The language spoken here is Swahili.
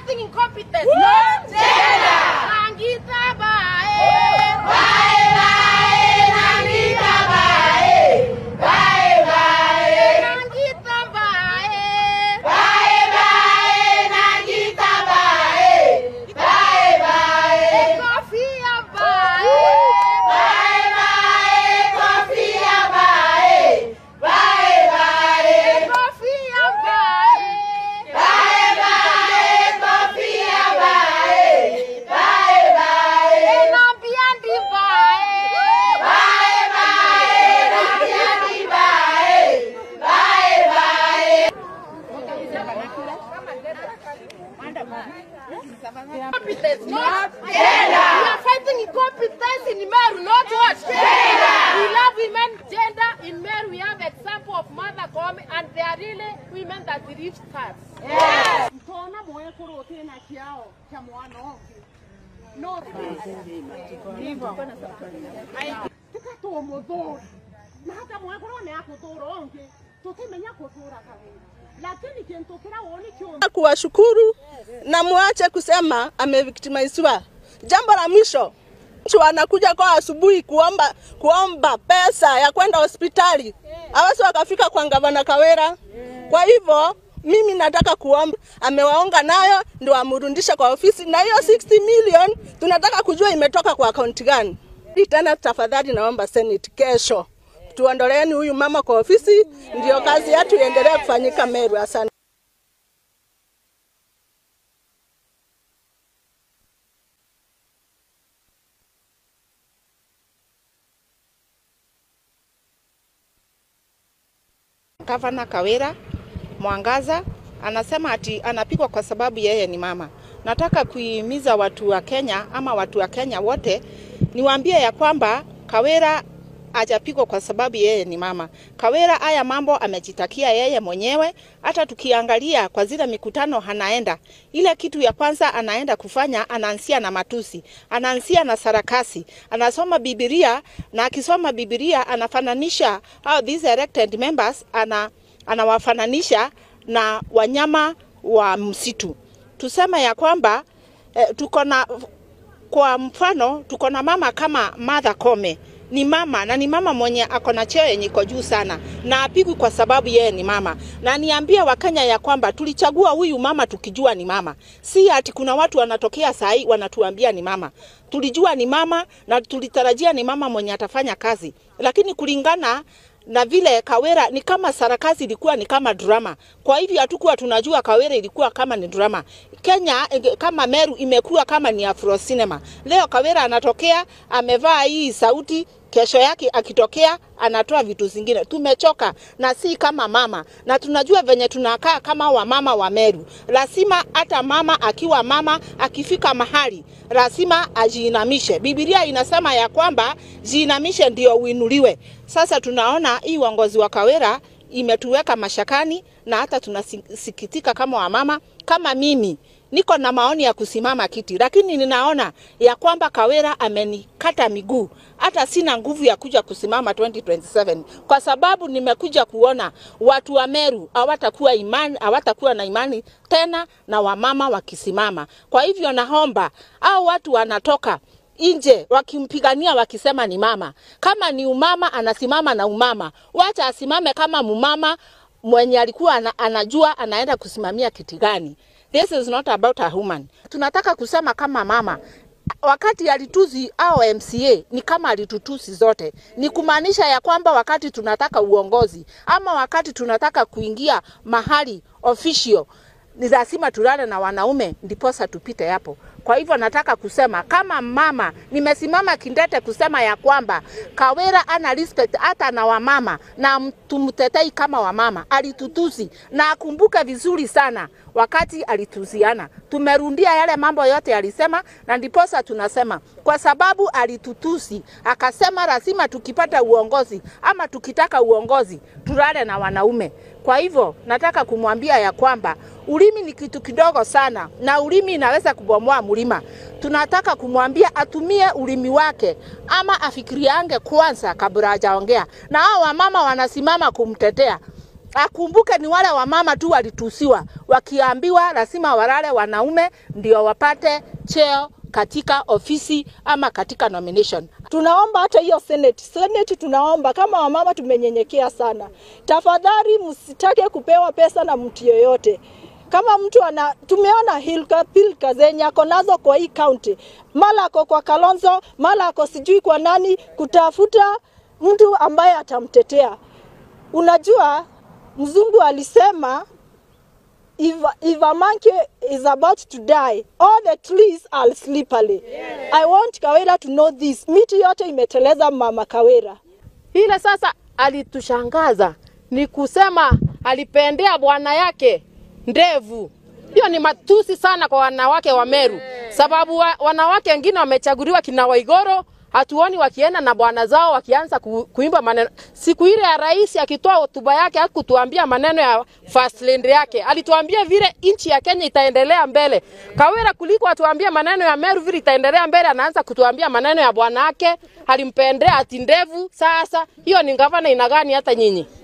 fighting incompetence. No gender. Nangita bae. Bae bae. Nangita bae. Bae bae. Nangita bae. Bae bae. Nangita bae. Bae bae. Kofia bae. Bae bae. Kofia bae. Bae bae. Kofia bae. Bae bae. Kofia bae. Bae bae. Nabiandi bae. Bae bae. Nabiandi bae. Bae bae. Incompetence, not gender. We are fighting incompetence in Meru, not what? Gender. We love women, gender. In Meru, we have example of Mother Koome, and they are really women that reach stars. ntona moyo kurutena kiao kya mwana ongi no tikatomuthura na hata mwakorwo ni akuthura ongi tutimenya kuthura kawira lakini kintu kira woni kio kuwashukuru na muache kusema amevictimiziwa. Jambo la mwisho, mtu anakuja kwa asubuhi kuomba kuomba pesa ya kwenda hospitali, hawezi wakafika kwa gavana Kawira. Kwa hivyo mimi nataka kuomba, amewaonga nayo ndio amrudishe kwa ofisi, na hiyo 60 million tunataka kujua imetoka kwa akaunti gani. Hii Tena tafadhali, naomba Senate kesho tuondoleeni huyu mama kwa ofisi, ndio kazi yetu iendelee kufanyika Meru. Asante. Gavana Kawira Mwangaza anasema ati anapigwa kwa sababu yeye ni mama. Nataka kuhimiza watu wa Kenya ama watu wa Kenya wote niwaambie ya kwamba Kawira hajapigwa kwa sababu yeye ni mama. Kawira haya mambo amejitakia yeye mwenyewe. Hata tukiangalia kwa zile mikutano anaenda, ile kitu ya kwanza anaenda kufanya, anaanzia na matusi, anaanzia na sarakasi, anasoma Biblia na akisoma Biblia anafananisha how these elected members ana anawafananisha na wanyama wa msitu. Tuseme ya kwamba eh, tuko na kwa mfano tuko na mama kama Martha Koome ni mama na ni mama mwenye ako na cheo yenye iko juu sana na apigwi kwa sababu yeye ni mama. Na niambie Wakenya ya kwamba tulichagua huyu mama tukijua ni mama, si ati kuna watu wanatokea saa hii wanatuambia ni mama. Tulijua ni mama na tulitarajia ni mama mwenye atafanya kazi, lakini kulingana na vile Kawira ni kama sarakasi ilikuwa ni kama drama. Kwa hivyo hatukuwa tunajua Kawira ilikuwa kama ni drama. Kenya eh, kama Meru imekuwa kama ni Afro cinema. Leo Kawira anatokea amevaa hii sauti kesho yake akitokea anatoa vitu zingine. Tumechoka na si kama mama, na tunajua venye tunakaa kama wamama wa Meru. Lazima hata mama akiwa mama akifika mahali lazima ajiinamishe. Biblia inasema ya kwamba jiinamishe ndio uinuliwe. Sasa tunaona hii uongozi wa Kawira imetuweka mashakani na hata tunasikitika kama wamama. Kama mimi niko na maoni ya kusimama kiti, lakini ninaona ya kwamba Kawira amenikata miguu, hata sina nguvu ya kuja kusimama 2027 kwa sababu nimekuja kuona watu wa Meru hawatakuwa imani, hawatakuwa na imani tena na wamama wakisimama. Kwa hivyo naomba au watu wanatoka nje wakimpigania wakisema ni mama. Kama ni umama, anasimama na umama, wacha asimame kama mumama mwenye alikuwa ana, anajua anaenda kusimamia kiti gani. This is not about a woman. Tunataka kusema kama mama wakati alituzi au MCA ni kama alitutusi zote, ni kumaanisha ya kwamba wakati tunataka uongozi ama wakati tunataka kuingia mahali official ni lazima tulale na wanaume ndiposa tupite hapo. Kwa hivyo nataka kusema kama mama, nimesimama kindete kusema ya kwamba Kawira ana respect hata na wamama na tumtetei kama wamama. Alitutusi na akumbuke vizuri sana wakati alituziana. Tumerundia yale mambo yote alisema, na ndiposa tunasema kwa sababu alitutusi, akasema lazima tukipata uongozi ama tukitaka uongozi tulale na wanaume. Kwa hivyo nataka kumwambia ya kwamba ulimi ni kitu kidogo sana, na ulimi inaweza kubomoa mlima. Tunataka kumwambia atumie ulimi wake ama afikiriange kwanza kabla hajaongea, na hao wamama wanasimama kumtetea akumbuke ni wale wamama tu walitusiwa wakiambiwa lazima walale wanaume ndio wapate cheo katika ofisi ama katika nomination. Tunaomba hata hiyo senate, senate tunaomba kama wamama tumenyenyekea sana, tafadhali msitake kupewa pesa na mtu yoyote. Kama mtu ana, tumeona hilka pilka zenye ako nazo kwa hii county, mara ako kwa Kalonzo, mara ako sijui kwa nani, kutafuta mtu ambaye atamtetea. Unajua mzungu alisema if, if a monkey is about to die, all the trees are slippery. I want Kawira to know this. Miti yote imeteleza mama Kawira. Ile sasa alitushangaza ni kusema alipendea bwana yake ndevu. Hiyo ni matusi sana kwa wanawake wa Meru, sababu wa, wanawake wengine wamechaguliwa kina Waigoro, hatuoni wakienda na bwana zao wakianza ku, kuimba maneno. Siku ile ya rais akitoa hotuba yake hakutuambia maneno ya first lady yake, alituambia vile nchi ya Kenya itaendelea mbele. Kawira kuliko atuambie maneno ya Meru vile itaendelea mbele, anaanza kutuambia maneno ya bwana yake, alimpendea ati ndevu. Sasa hiyo ni gavana ina gani hata nyinyi?